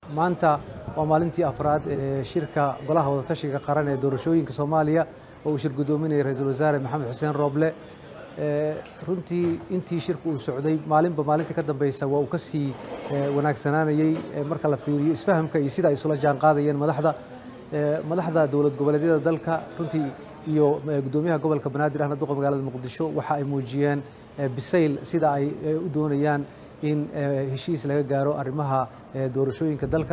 maanta waa maalintii afraad ee shirka golaha wadatashiga qaran ee doorashooyinka soomaaliya oo uu shir guddoominaya ra-iisul wasaare maxamed xuseen rooble runtii intii shirku uu socday maalinba maalintii ka dambeysa waa uu ka sii wanaagsanaanayey marka la fiiriyo isfahamka iyo sida ay isula jaan qaadayeen madaxda madaxda dowlad goboleedyada dalka runtii iyo guddoomiyaha gobolka banaadir ahna duqa magaalada muqdisho waxa ay muujiyeen bisayl sida ay u doonayaan in heshiis laga gaaro arrimaha doorashooyinka dalka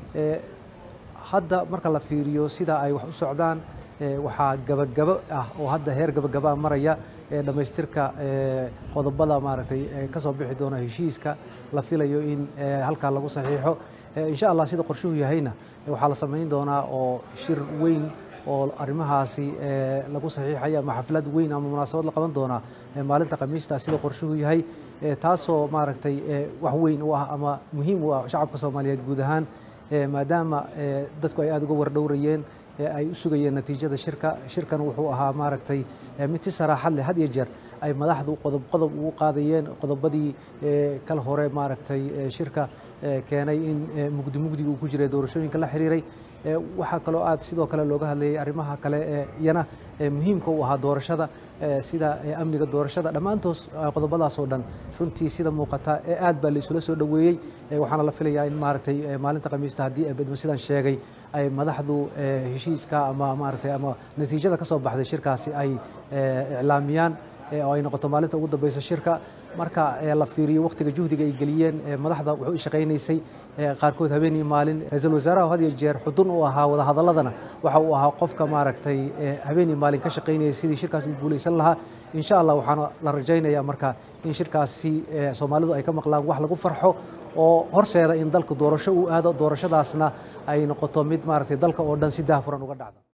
hadda marka la fiiriyo sida ay wax u socdaan waxaa gabagabo ah oo hadda heer gabagabaa maraya dhammaystirka qodobada maaragtay ka soo bixi doona heshiiska la filayo in halkaa lagu saxiixo insha allah sida qorshuhu yahayna waxaa la samayn doonaa oo shir weyn oo arrimahaasi lagu saxiixaya ama xaflad weyn ama munaasabad la qaban doonaa maalinta khamiista sida qorshuhu yahay taasoo maaragtay wax weyn u ah ama muhiim u ah shacabka soomaaliyeed guud ahaan maadaama dadku ay aada uga wardhowrayeen ay u sugayeen natiijada shirka shirkan wuxuu ahaa maaragtay mid si saraaxad leh had iyo jeer ay madaxdu qodob qodob ugu qaadayeen qodobadii kal hore maaragtay shirka keenay in mugdi mugdiga uu ku jiray doorashooyinka la xiriiray waxaa kaloo aad sidoo kale looga hadlayay arrimaha kale ee iyana muhiimka u ahaa doorashada sida amniga doorashada dhammaantoos qodobadaas oo dhan runtii sida muuqata aad baa la isula soo dhoweeyey waxaana la filayaa in maaragtay maalinta khamiista haddii bedmo sidaan sheegay ay madaxdu heshiiska ama maaragtay ama natiijada ka soo baxday shirkaasi ay iclaamiyaan oo ay noqoto maalinta ugu dambeysa shirka marka la fiiriyo wakhtiga juhdiga ay geliyeen madaxda wuxuu i shaqaynaysay qaarkood habeenii maalin ra-iisul wasaaraha had iyo jeer xudun u ahaa wadahadaladana waxa uu ahaa qofka maaragtay habeenii maalin ka shaqaynayay sidii shirkaas u guulaysan lahaa insha allah waxaana la rajaynayaa marka in shirkaasi soomaalidu ay ka maqlaan wax lagu farxo oo horseeda in dalka doorasho uu aado doorashadaasna ay noqoto mid maaragtay dalka oo dhan si daahfuran uga dhacda